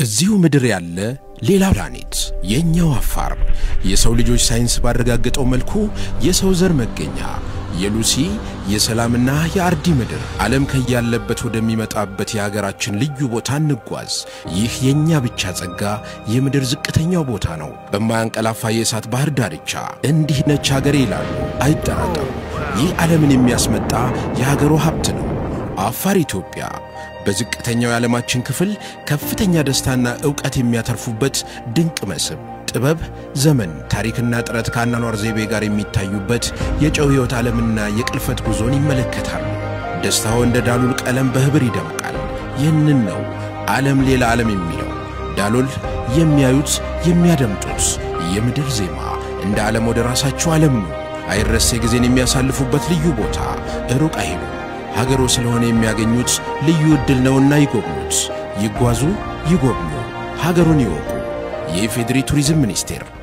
በዚሁ ምድር ያለ ሌላ ፕላኔት የእኛው አፋር የሰው ልጆች ሳይንስ ባረጋገጠው መልኩ የሰው ዘር መገኛ የሉሲ የሰላምና የአርዲ ምድር ዓለም ከያለበት ወደሚመጣበት የሀገራችን ልዩ ቦታ እንጓዝ። ይህ የእኛ ብቻ ጸጋ የምድር ዝቅተኛው ቦታ ነው። በማያንቀላፋ የእሳት ባህር ዳርቻ እንዲህ ነች ሀገሬ ይላሉ። አይጠራጠሩ። ይህ ዓለምን የሚያስመጣ የሀገሩ ሀብት ነው። አፋር ኢትዮጵያ በዝቅተኛው የዓለማችን ክፍል ከፍተኛ ደስታና ዕውቀት የሚያተርፉበት ድንቅ መስህብ ጥበብ፣ ዘመን፣ ታሪክና ጥረት ከአኗኗር ዘይቤ ጋር የሚታዩበት የጨው ሕይወት ዓለምና የቅልፈት ጉዞን ይመለከታሉ። ደስታው እንደ ዳሉል ቀለም በኅብር ይደምቃል። ይህንን ነው ዓለም ሌላ ዓለም የሚለው። ዳሎል የሚያዩት የሚያደምጡት የምድር ዜማ እንደ ዓለም ወደ ራሳቸው ዓለም ነው። አይረሴ ጊዜን የሚያሳልፉበት ልዩ ቦታ ሩቅ አይሉ ሀገሮ ስለሆነ የሚያገኙት ልዩ ዕድል ነውና ይጎብኙት። ይጓዙ፣ ይጎብኙ፣ ሀገሩን ይወቁ። የኢፌዴሪ ቱሪዝም ሚኒስቴር